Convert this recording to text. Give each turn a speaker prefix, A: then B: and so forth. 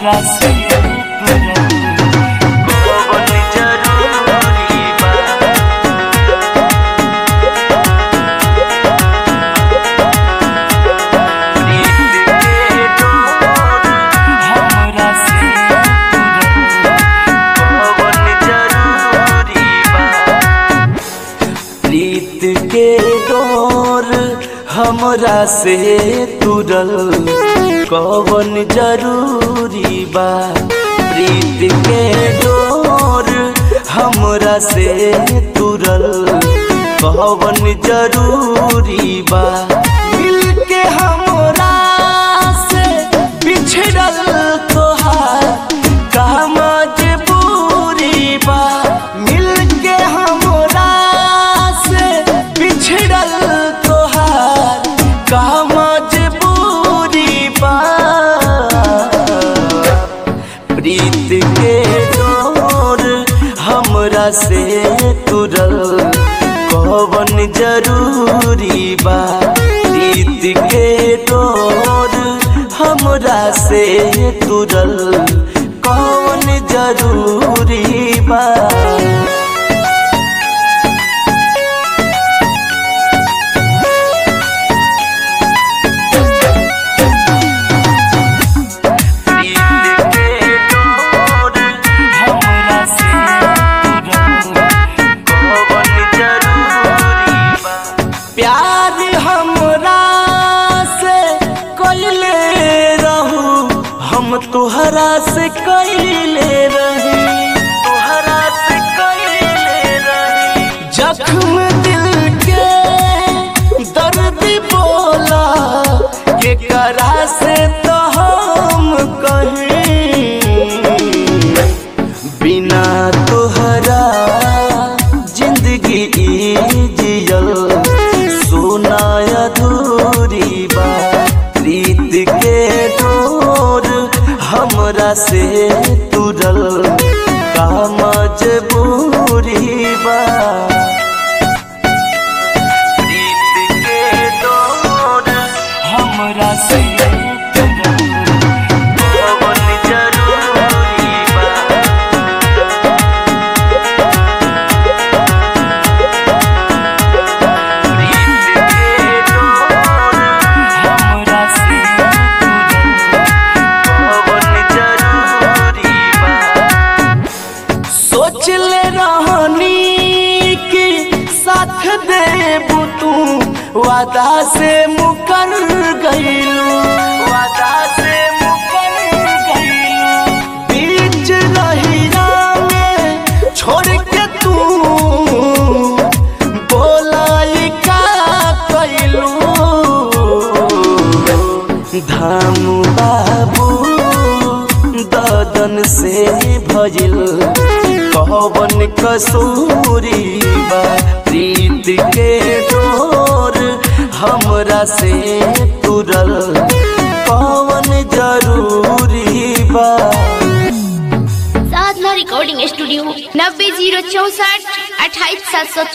A: हमरा से कौन जरूरी बा प्रीत के डोर हमरा से तुरल कौन जरूरी बा प्रीत के डोर हमरा से तुरल कौन जरूरी बा मिल के हमरा से बिछड़ल तोहार का मजबूरी बा मिल के हमरा से बिछड़ल तोहार का मजबूरी बा प्रीत के डोर हमरा से तुरल कौन जरूरी बा प्रीत के डोर हमरा से तुरल कौन जरूरी बा प्यार हमरा से कैले रहू हम तोहरा से कैले रही तोहरा से कैले रही जख्म दिल के दर्द बोला के करा से तो हम कहीं बिना तोहरा जिंदगी ई जियल सोना अधूरी बा प्रीत के डोर हमरा से तुरल का मजबूरी बा प्रीत के डोर हमरा से तुरल कौन जरूरी बा सोच ले रहनी कि साथ देबू तू वादा से मुकर गईलू वादा से मुकर गईलू बीच रहिया में छोड़ के तू बोलाई का कैलू धाम बाबू ददन से भजिल कौन कसूरी बा प्रीत के डोर हमरा से तुरल कौन जरूरी बा
B: साधना रिकॉर्डिंग स्टूडियो नब्बे जीरो चौसठ अट्ठाईस सात सौ